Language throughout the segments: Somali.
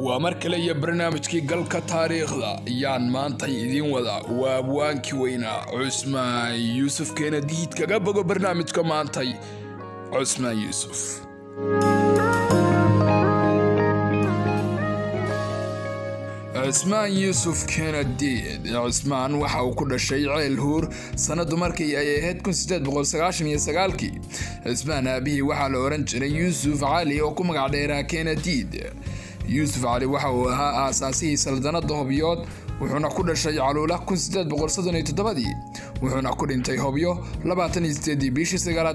waa mar kale iyo barnaamijkii galka taariikhda ayaan maantay idiin wadaa waa abwaankii weynaa cusmaan yuusuf keenadiid kaga bogo barnaamijka maantay cusmaan yuusuf cusmaan yuusuf keenadiid cusmaan waxa uu ku dhashay ceel huur sanadu markii ay ahayd kii cusmaan aabihii waxaa la oran jiray yuusuf cali oo ku magac dheeraa keenadiid yuusuf cali waxa uu ahaa aasaasihii saldanada hobyood wuxuuna ku dhashay caluula dii wuxuuna ku dhintay hobyo bishii sagaalaad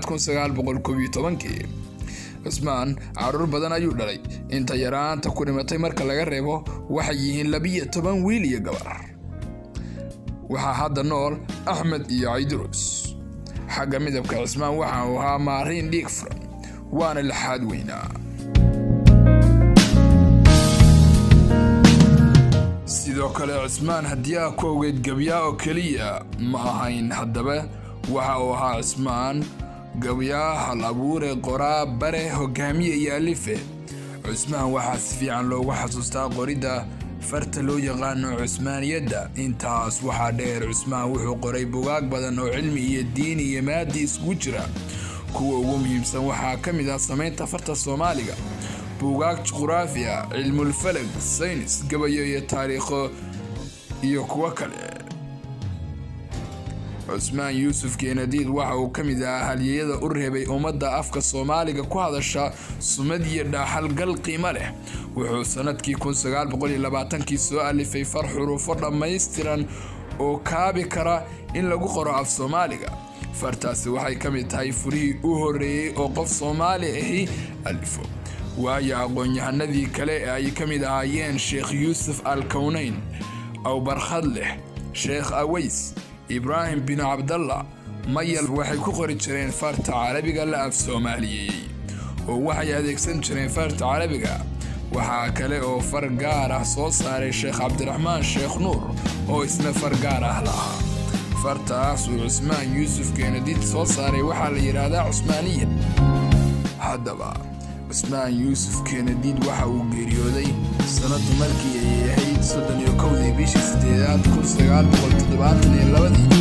cusmaan caruur badan ayuu dhalay inta yaraanta ku dhimatay marka laga reebo waxay yihiin labiyo toban wiil iyo gabar waxaa hadda nool axmed iyo caydurus xagga midabka cusmaan waxa uu ahaa maariin dhiig furan waana laxaad weynaa sidoo kale cusmaan haddii aa ku ogeyd gabyaa oo keliya ma ahayn haddaba waxa uu ahaa cusmaan gabyaa hal abuure qoraa bare hogaamiye iyo alife cusmaan waxaa si fiican loogu xasuustaa qoridda farta loo yaqaano cusmaaniyadda intaas waxaa dheer cusmaan wuxuu qoray bugaag badan oo cilmi iyo diin iyo maadi iskugu jira kuwa ugu muhiimsan waxaa ka mid ah samaynta farta soomaaliga buugaag juquraafi ah cilmulfalag saynis gabayo iyo taariikho iyo kuwo kale cusmaan yuusuf keenadiid waxa uu ka mid ahaa halyeyada u reebay ummadda afka soomaaliga ku hadasha sumad iyo dhaaxalgal qiimo leh wuxuu sanadkii kii soo alifay far xuruufo dhammaystiran oo kaabi kara in lagu qoro af soomaaliga fartaasi waxay ka mid tahay furihii u horeeyey oo qof soomaali ahi alifo waayo aqoon-yahanadii kale ee ay ka mid ahaayeen sheekh yuusuf al kownayn awbarkhad leh sheekh aweys ibraahim bin cabdalla mayal waxay ku qori jireen farta carabiga la af soomaaliyeeyey oo waxay adeegsan jireen farta carabiga waxaa kale oo far gaar ah soo saaray sheekh cabdiraxmaan sheekh nuur oo isna far gaar ah lahaa fartaas uu cusmaan yuusuf keenadiid soo saaray waxaa la yidhaahdaa cusmaaniya haddaba cusmaan yuusuf keenadiid waxa uu geeriyooday sanadu markii ay ahayd soddon iyo kowdii bishii sideedaad kun sagaal boqol toddobaatan iyo labadii